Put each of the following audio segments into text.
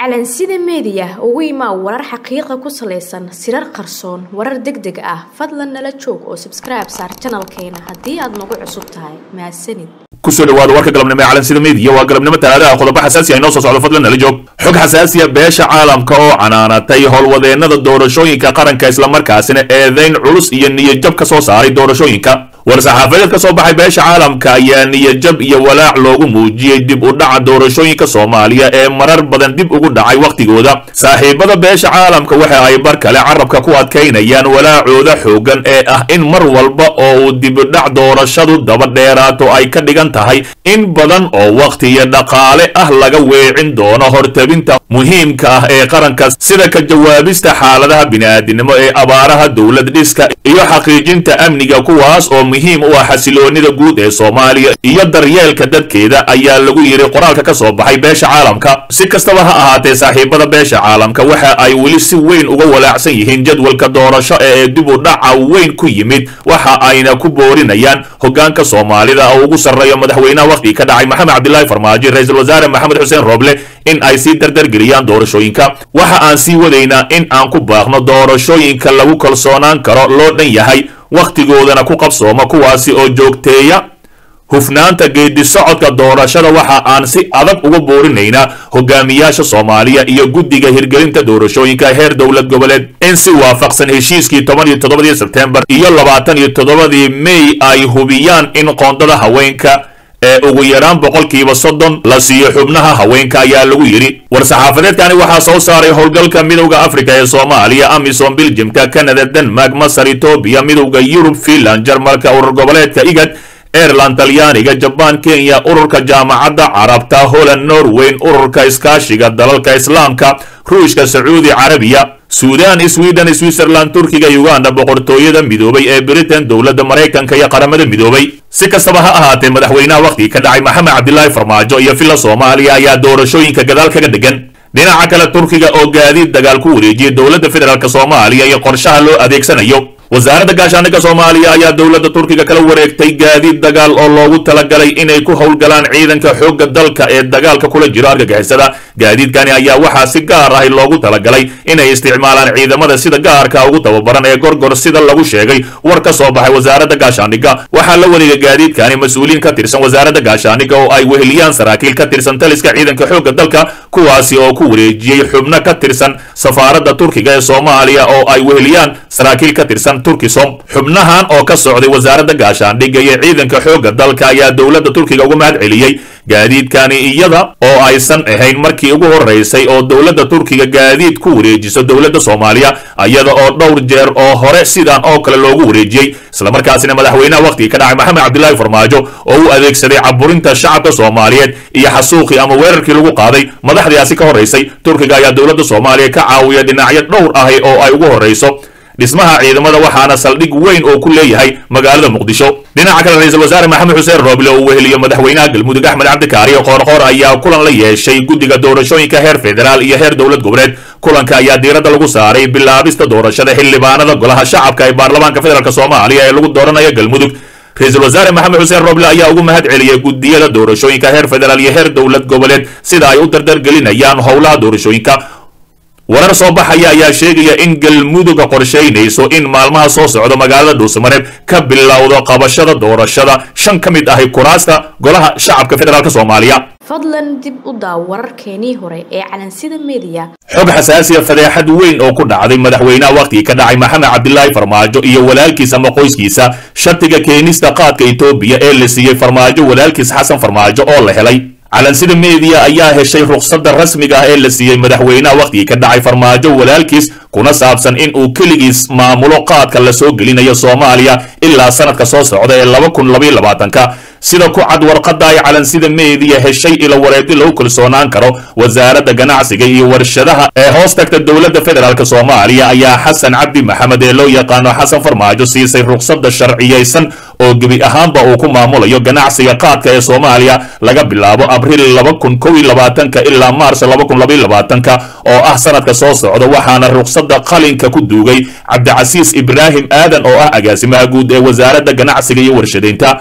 calansida meediya ugu imaa warar xaqiiqa ku salaysan sirar qarsoon warar deg deg ah fadlan nala joog oo sabskribe saar janalkeena haddii aad nagu cusub tahay mahadsanid kusoo dhawaada warka galabnimo ee calansida meediya waa galabnimo talaadaha qodobo xasaasi ah inoo soo socdo fadlan nala joog xog xasaasiya beesha caalamka oo canaanatay howlwadeennada doorashooyinka qaranka islamarkaasina eedayn culus iyo niyadjab ka soo saaray doorashooyinka war-saxaafadeed ka soo baxay beesha caalamka ayaa niyadjab iyo walaac loogu muujiyey dib u dhaca doorashooyinka soomaaliya ee marar badan dib ugu dhacay wakhtigooda saaxiibada beesha caalamka waxa ay bar kale carabka ku adkaynayaan walaacooda xoogan ee ah in mar walba oo uu dibudhac doorashadu daba dheeraato ay ka dhigan tahay in badan oo wakhti iyo dhaqaale ah laga weecin doono hortabinta muhiimka ah ee qaranka sida ka jawaabista xaaladaha bini'aadinimo ee abaaraha dowlad dhiska iyo xaqiijinta amniga kuwaas oo muhiim u ah xasiloonida guud ee soomaaliya iyo daryeelka dadkeeda ayaa lagu yidhi qoraalka ka soo baxay beesha caalamka si kastaba ha ahaatee saaxiibada beesha caalamka waxa ay weli si weyn uga walaacsan yihiin jadwalka doorasho ee dib u dhaca weyn ku yimid waxa ayna ku boorinayaan hogaanka soomaalida oo ugu sarreeyo madaxweynaha wakhtigii ka dhacay maxamed cabdilaahi farmaajo ra-iisul wasaare maxamed xuseen rooble in ay sii dardargeliyaan doorashooyinka waxa aan sii wadaynaa in aan ku baaqno doorashooyinka lagu kalsoonaan karo loo dhan yahay wakhtigoodana ku qabsooma kuwaasi oo joogteeya hufnaanta geedi socodka doorashada waxa aan si adag uga boorinaynaa hogaamiyaasha soomaaliya iyo guddiga hirgelinta doorashooyinka heer dowlad goboleed in si waafaqsan heshiiskii toban iyo toddobadii sebtembar iyo labaatan iyo toddobadii may ay hubiyaan in qoondada haweenka ee ugu yaraan boqolkiiba soddon la siiyo xubnaha haweenka ayaa lagu yidhi war-saxaafadeedkani waxaa soo saaray howlgalka midowda afrika ee soomaaliya amisom biljimka canada denmark masar etoobiya midowda yurub finland jarmalka urur goboleedka igad aireland talyaaniga jabaan kenya ururka jaamacadda carabta holland norweyn ururka iskaashiga dalalka islaamka ruushka sacuudi carabiya suudan sweden switzerland turkiga uganda boqortooyada midoobay ee britain dowladda maraykanka iyo qaramada midoobay si kastaba ha ahaatee madaxweynaha wakhtigii ka dhacay maxamed cabdilaahi farmaajo iyo villa soomaaliya ayaa doorashooyinka gadaal kaga dhegan dhinaca kale turkiga oo gaadiid dagaal ku wareejiyey dowladda federaalk soomaaliya iyo qorshaha loo adeegsanayo wasaaradda gaashaandhigga soomaaliya ayaa dowladda turkiga kala wareegtay gaadiid dagaal oo loogu talagalay inay ku howlgalaan ciidanka xoogga dalka ee dagaalka kula jiro argagixisada gaadiidkani ayaa waxaa si gaar ahi loogu talagalay inay isticmaalaan ciidamada sida gaarka ugu tababaran ee gorgor sida lagu sheegay war ka soo baxay wasaaradda gaashaandhigga waxaa la wareegay gaadiidkani mas-uuliyiin ka tirsan wasaaradda gaashaandhigga oo ay weheliyaan saraakiil ka tirsan taliska ciidanka xoogga dalka kuwaasi oo ku wareejiyey xubno ka tirsan safaaradda turkiga ee soomaaliya oo ay weheliyaan saraakiil ka tirsan turkisom xubnahan oo ka socday wasaaradda gaashaandhigga iyo ciidanka xoogga dalka ayaa dowladda turkiga uga mahad celiyey gaadiidkani iyada oo aysan ahayn markii ugu horeysay oo dowladda turkiga gaadiid ku wareejiso dowladda soomaaliya iyada oo dhowr jeer oo hore sidan oo kale loogu wareejiyey islamarkaasina madaxweynaha wakhtigii ka dhacay maxamed cabdilaahi farmaajo oo u adeegsaday caburinta shacabka soomaaliyeed iyo xasuuqii ama weerarkii lagu qaaday madaxdaasi ka horeysay turkiga ayaa dowladda soomaaliya ka caawiya dhinacyo dhowr ahi oo ay ugu horeyso dhismaha ciidamada waxaana saldhig weyn oo ku leeyahay magaalada muqdisho dhinaca kale ra-iisul wasaare maxamed xuseen rooble oo weheliyo madaxweynaha galmudug axmed cabdikaariyo qoorqoor ayaa kulan la yeeshay guddiga doorashooyinka heer federaal iyo heer dowlad goboleed kulanka ayaa diiradda lagu saaray bilaabista doorashada xildhibaanada golaha shacabka ee baarlamaanka federaalk soomaaliya ee lagu dooranayo galmudug ra-iisul wasaare maxamed xuseen roble ayaa ugu mahad celiyey guddiyada doorashooyinka heer federaal iyo heer dowlad goboleed sida ay u dardargelinayaan howlaha doorashooyinka warar soo baxaya ayaa sheegaya in galmuduga qorshaynayso in maalmaha soo socda magaalada dhuusamareeb ka bilowdo qabashada doorashada shan ka mid ahi kuraasta golaha shacabka federaalk soomaaliya fadlan dib u daaw wararkeenii hore ee calansida meediya xog xasaasiya fadeexad weyn oo ku dhacday madaxweynaha wakhtigii ka dhacay maxamed cabdilaahi farmaajo iyo walaalkiis ama qoyskiisa shatiga keenista qaadka etoobiya ee la siiyey farmaajo walaalkiis xasan farmaajo oo la helay calansida meediya ayaa heshay rukhsadda rasmiga ah ee la siiyey madaxweynaha wakhtigii ka dhacay farmaajo walaalkiis kuna saabsan in uu keligiis maamulo qaadka la soo gelinayo soomaaliya ilaa sanadka soo socda ee laba kun labaiyo labaatanka sida ku cad warqadda ay calansida meediya heshay ilo wareegdi lagu kalsoonaan karo wasaaradda ganacsiga iyo warshadaha ee hoos tagta dowladda federaalk soomaaliya ayaa xasan cabdi maxamed ee loo yaqaano xasan farmaajo siisay rukhsadda sharciyaysan oo gebi ahaanba uu ku maamulayo ganacsiga qaadka ee soomaaliya laga bilaabo abriil laba kun kow iyo labaatanka ilaa maars laba kun labaiyo labaatanka oo ah sanadka soo socda waxaana rukhsadda qalinka ku duugay cabdicasiis ibraahim aadan oo ah agaasimaha guud ee wasaaradda ganacsiga iyo warshadaynta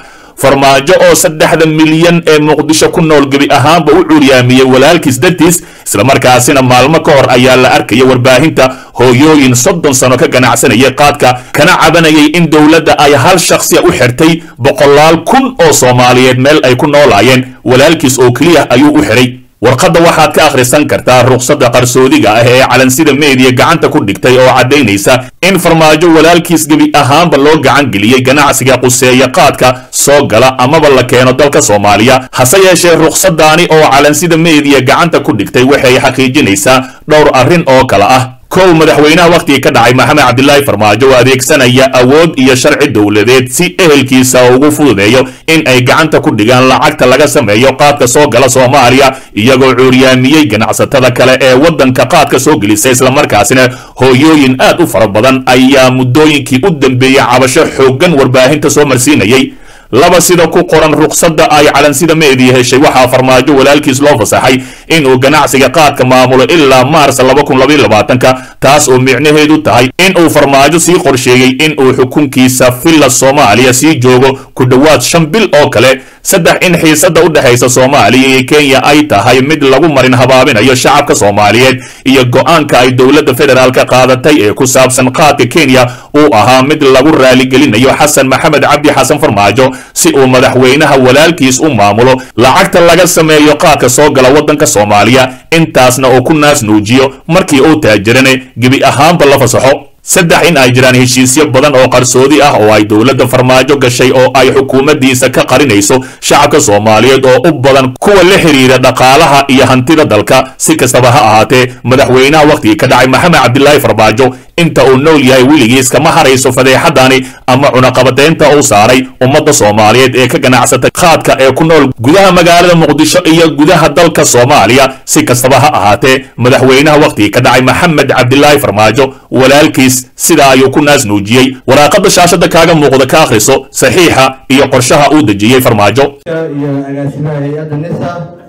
farmaajo oo saddexda milyan ee muqdisho ku nool gebi ahaanba u curyaamiyey walaalkiis dartiis islamarkaasina maalmo ka hor ayaa la arkaya warbaahinta hooyooyin soddon sano ka ganacsanayay qaadka kana cabanayay in dowladda ay hal shakhsiya u xirtay boqolaal kun oo soomaaliyeed meel ay ku noolaayeen walaalkiis oo keliya ayuu u xiray warqadda waxaad ka akhrisan kartaa ruqsadda qarsoodiga ah ee calansida meediya gacanta ku dhigtay oo caddaynaysa in farmaajo walaalkiis gebi ahaanba loo gacan geliyey ganacsiga quseeya qaadka soo gala amaba la keeno dalka soomaaliya hase yeeshee ruqsaddaani oo calansida meediya gacanta ku dhigtay waxay xaqiijinaysaa dhowr arrin oo kale ah kow madaxweynaha wakhtigii ka dhacay maxamed cabdilaahi farmaajo oo adeegsanaya awood iyo sharci dowladeed si ehelkiisa ugu fududeeyo in ay gacanta ku dhigaan lacagta laga sameeyo qaadka soo gala soomaaliya iyagoo cuuryaamiyey ganacsatada kale ee waddanka qaadka soo gelisa islamarkaasina hooyooyin aad u fara badan ayaa muddooyinkii u dambeeyey cabasho xooggan warbaahinta soo marsiinayay laba sida ku qoran ruqsadda ay calansida meediya heshay waxaa farmaajo walaalkiis loo fasaxay inuu ganacsiga qaadka maamulo ilaa maars laba kun labaiyo labaatanka taas oo micnaheedu tahay in uu farmaajo sii qorsheeyey in uu xukunkiisa villa soomaaliya sii joogo ku dhowaad shan bil oo kale saddex in xiisadda u dhexaysa soomaaliya iyo kenya ay tahay mid lagu marin habaabinayo shacabka soomaaliyeed iyo go-aanka ay dowladda federaalka qaadatay ee ku saabsan qaadka kenya uu ahaa mid lagu raaligelinayo xasan maxamed cabdi xasan farmaajo si uu madaxweynaha walaalkiis u maamulo lacagta laga sameeyo qaadka soo gala waddanka soomaaliya intaasna uu ku naas nuujiyo markii uu taajirane gebi ahaanba la fasaxo saddex in ay jiraan heshiisyo badan oo qarsoodi ah oo ay dowladda farmaajo gashay oo ay xukuumaddiisa ka qarinayso shacabka soomaaliyeed oo u badan kuwa la xidhiira dhaqaalaha iyo hantida dalka si kastaba ha ahaatee madaxweynaha wakhtigii ka dhacay maxamed cabdilaahi farmaajo inta uu nool yahay weligiis kama harayso fadeexadani ama cunaqabateynta uu saaray ummadda soomaaliyeed ee ka ganacsata qaadka ee ku nool gudaha magaalada muqdisho iyo gudaha dalka soomaaliya si kastaba ha ahaatee madaxweynaha wakhtigii ka dhacay maxamed cabdilaahi farmaajo walaalkiis sidaa ayuu ku naas nuujiyey waraaqada shaashada kaaga muuqda ka akhriso saxiixa iyo qorshaha uu dejiyey farmaajo iyo agaasimaha hay-adda nisa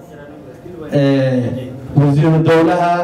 wasiiru dowlaha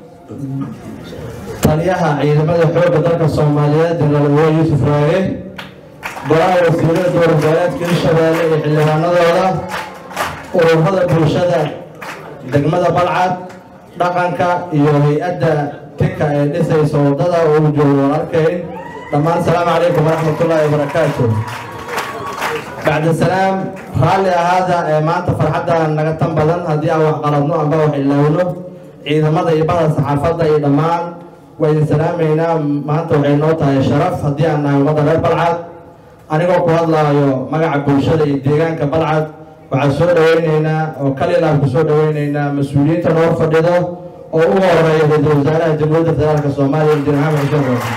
taliyaha ciidamada xoogga dalka soomaaliyeed jenaraal uwe yuusuf raage golaha wasiirada dowladgoboleedka hirshabeelle iyo xildhibaanadooda ururada bulshada degmada balcad dhaqanka iyo hay-adda tika ee dhisaysa waddada uu joogo waan arkayn dhammaan asalaamu calaykum waraxmatullaahi wabarakaatu bacda salaam raalli ahaada ee maanta farxadda naga tan badan haddii aan wax qaladno amba wax ilaawno ciidamada iyo bahda saxaafadda iyo dhammaan waa idin salaamaynaa maanta waxay noo tahay sharaf haddii aan nahay ummadda reer balcad anigoo ku hadlaayo magaca bulshada iyo deegaanka balcad waxaan soo dhaweyneynaa oo kalilaab ku soo dhaweyneynaa mas-uuliyiinta noo fadhido oo ugu horeeya ra-iisul wasaaraha jamhuuriyadda federaalka soomaaliya injineer maxamed xuseen roose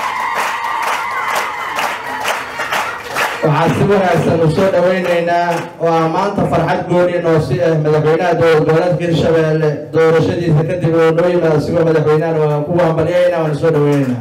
waxaan si wanaagsan u soo dhaweyneynaa oo aan maanta farxad gooni noo si ah madaxweynaha dowlad goboleedka hirshabeelle doorashadiisa kadib oo noo yimaado asigoo madaxweynahan waan ku hambalyaynaa waan soo dhaweyneynaa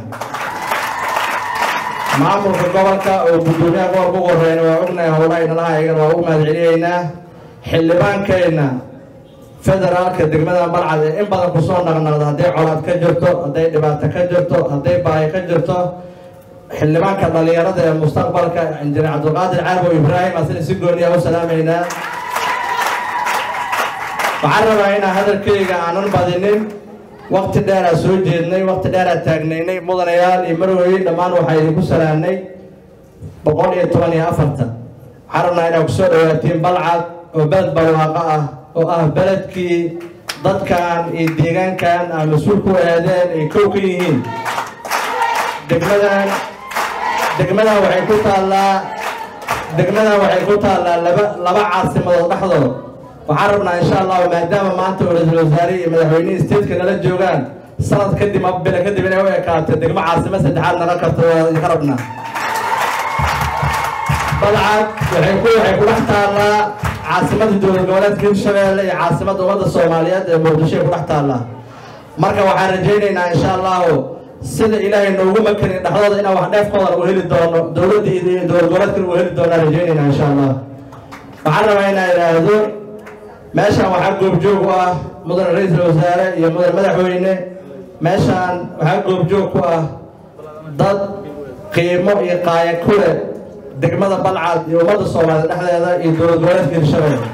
maamulka gobolka oo guddoomiyaha gobolka ugu horeyna waa ognahay howlaha inalaha ayagana waa ugu mahadcelinaynaa xildhibaankeenna federaalka degmada balcad ee in badan kusoo naqnaqda hadday colaad ka jirto hadday dhibaato ka jirto hadday baahi ka jirto xildhibaanka dhalinyarada ee mustaqbalka injineer cabdulqaadir carbo ibraahim asina si gooniya u salaamaynaa waxaan rabaa inaan hadalkayga aanan badinin wakti dheeraa soo jeednay wakti dheeraa taagnaynay mudanayaal iyo marwey dhammaan waxaa idinku salaamnay boqol iyo toban iyo afartan waxaan rabnaa inaad kusoo dhawaatiin balcad oo beled barwaaqo ah oo ah beledkii dadkan iyo deegaankan aa mas-uul ku aadeen ay kow ka yihiin degmadan degmadan waxay ku taallaa degmadan waxay ku taallaa laba laba caasimadood dhexdood waxaan rabnaa insha allahu maadaama maanta oo ra-iisul wasaare iyo madaxweynihii stateka nala joogaan sanad kadib bila kadib inay u ekaato degmo caasimo saddexaad naga karto waa idinka rabnaa balcad waxay ku waxay ku dhex taallaa caasimadda dowlad goboleedka hirshabeelle iyo caasimadda ummadda soomaaliyeed ee muqdisho ay ku dhex taallaa marka waxaan rajaynaynaa insha allahu sida ilaahay noogu makanin dhexdooda inaan wax dheefkoodan u heli doono dowladda iyo dowlad goboleedkan u heli doonaa rajaynaynaa insha allah waxaan rabaa inaan idhaahdo meeshaan waxaa goobjoog u ah mudan ra-iisul wasaare iyo mudan madaxweyne meeshaan waxaa goobjoog ku ah dad qiimo iyo qaaya ku leh degmada balcad iyo ummadda soomaaliya dhexdeeda iyo dowlad goboleedka hirshabelle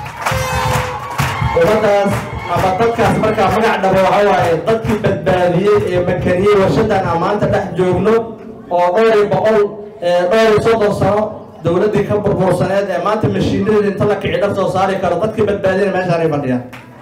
ummadaas ama dadkaas markaa magac dhabo waxa waaye dadkii badbaadiyey ee makaniyey warshadan aan maanta dhex joogno oo dhowr iyo boqol dhowr iyo soddon sano dowladdii ka burbursaneed ee maanta mashiinadeeda inta la kici dhar soo saari karo dadkii badbaadiyana meeshaanay fadhiyaan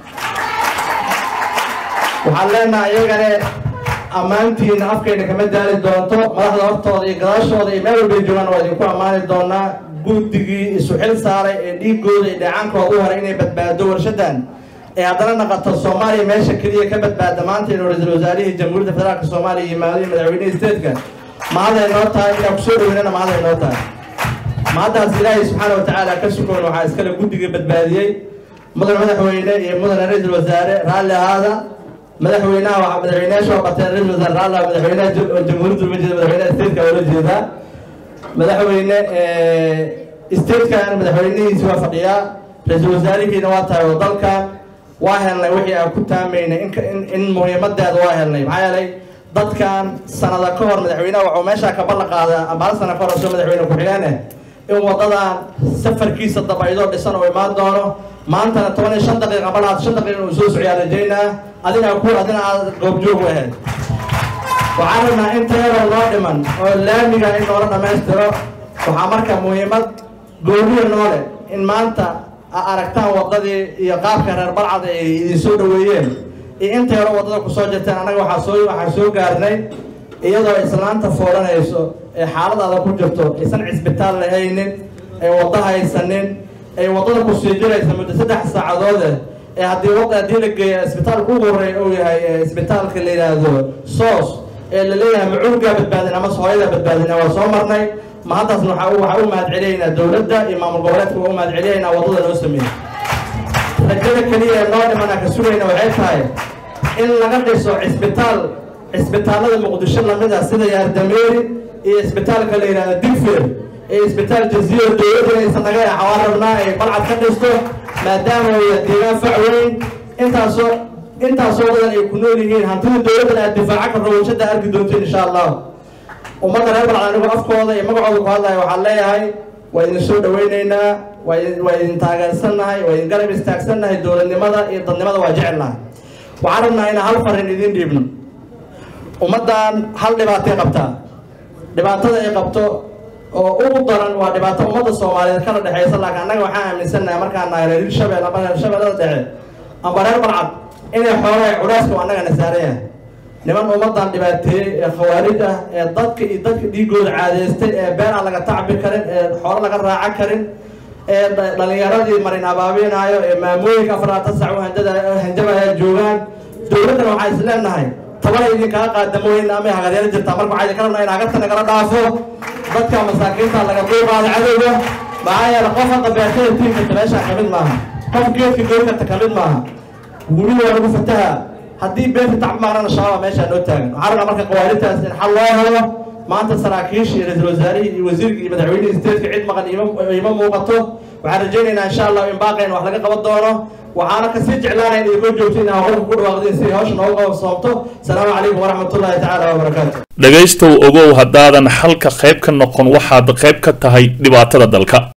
waxaan leenahay iyagane ammaantiina afkayna kama daali doonto madaxda hortooda iyo gadaashooda iyo meel walbay joogaan waa idinku ammaani doonaa guddigii isu xil saaray ee dhiigooda iyo dheecaankooda u haray inay badbaado warshadan ee haddana naqato soomaaliya meesha keliya ka badbaada maanta inuu ra-iisul wasaarihii jamhuuriyadda federaalka soomaaliya yimaado iyo madaxweynihii stateska mahaday noo tahay inaan kusoo dhaweynana mahaday noo tahay mahaddaas ilaahay subxaana watacaala ka sugoon waxaa iskale guddiga badbaadiyey mudan madaxweyne iyo mudan ra-iisul wasaare raalli ahaada madaxweynaha waa madaxweynayaasha waa barteen ra-isul wasaare raalli madaxweynaha jamhuuriyadda uma jeeda madaxweynaha stateka waa la jeedaa madaxweyne statekan madaxweynihiisi waa fadhiyaa ra-iisul wasaarihiina waa tahay oo dalkan waa helnay wixii aan ku taamaynay in muhiimadeeda waa helnay maxaa yeelay dadkan sanada ka hor madaxweynaha waxuu meeshaa ka ballan qaada ambaala sana ka hor soo madaxweyne ku-xigeeneh in wadadan safarkiisa dabaydoo dhisan oo imaan doono maantana toban iyo shan daqiiqa balaad shan daqiiqa uu soo socyaa rajaynaa adina ku adina aad goobjoog u ahayd waxaan rabnaa in tayaroo noo dhiman oo laamiga in noola dhammaystiro waxaa marka muhiimad gooniya noole in maanta aragtaan wadadii iyo qaabka reer balcad ay idin soo dhaweeyeen iyo intay hore waddada kusoo jirteen annaga waxaa soo waxaan soo gaarnay iyadoo islaanta foolanayso ee xaaladaada ku jirto aysan cisbitaal lahaynin ay waddo haysanin ay waddada kusii jiraysa muddo saddex saacadoode ee haddii wada haddii la geeya isbitaalka ugu horreeya uu yahay isbitaalka la yidhaahdo soos ee la leeyahay macuurgaa badbaadin amase hooyadaa badbaadina waa soo marnay ma haddaasna waxaa waxaa u mahad celiyaynaa dowladda iyo maamul goboleedka waa u mahad celiyaynaa waddada noo sameeyey rajada keliya ee noo dhimana ka sugayna waxay tahay in laga dhiso cisbitaal cisbitaallada muqdisho lamid ah sida yaardameeri iyo isbitaalka la yidhahdo digfir iyo isbitaal jaziiro dowladda inaysan naga xawaan rabnaa ay balcad ka dhisto maadaama uu yahay deegaan fac weyn intaasoo intaasoo badan ay ku nool yihiin hantida dowladdan aad difaaca karto warshada arki doontiin insha allah ummadda reer balcad anigu afkooda iyo magacooda ku hadlaya waxaan leeyahay waa idin soo dhawaynaynaa waa waa idin taageersannahay waa idin garab istaagsannahay dowladnimada iyo dadnimada waa jecelnahay waxaan rabnaa inaan hal farin idiin dhiibno ummaddan hal dhibaatay qabtaa dhibaatada ay qabto oo ugu daran waa dhibaato ummadda soomaaliyeed kala dhexaysa laakiin annaga waxaan aaminsannahay markaan nahay reer hirshabelle ama reer shabeellada dhexe amba reer balcad inay xoolaha culeyska u annagana saaran yahay niman ummaddan dhibaateeyey ee khawaarij ah ee dadka iyo dadka dhiigooda caadeystay ee been aan laga tacbi karin ee xoolo laga raaca karin ee dhalinyaradii marin abaabinaayo ee maamooyinka afaraatan sac u hanjabaya joogaan dowladdan waxaa is leenahay tabana idinkaga qaadamooyin ama hagaryaro jirtaa marka waxaa idinka rabnaa in hagarta nagala dhaafo dadka masaakiinta laga duuqaado cadowga maxaa yeele qof hadda beertada tiinkata meeshaan ka mid maaha qof geedka goorkata ka mid maaha weli waa lagu fataha haddii beerta tacbi maaqnana shabaaba meeshaa noo taagan waxaa rabnaa marka qawaarintaas in xal loo helo maanta saraakiishii ra-iisul wasaarihii iyo wasiirkii iyo madaxweynihii stateska cid maqan ima muuqato waxaan rajaynaynaa insha allah in baaqayna wax laga qaban doono waxaana kasii jeclaanaya in idinko joogto in hawlka ku dhawaaqdeen si hawsha nooga qabsoomto asalaamu calaykum waraxmatullaahi tacaala wabarakaatu dhegaystow ogow haddaadan xalka qayb ka noqon waxaad qayb ka tahay dhibaatada dalka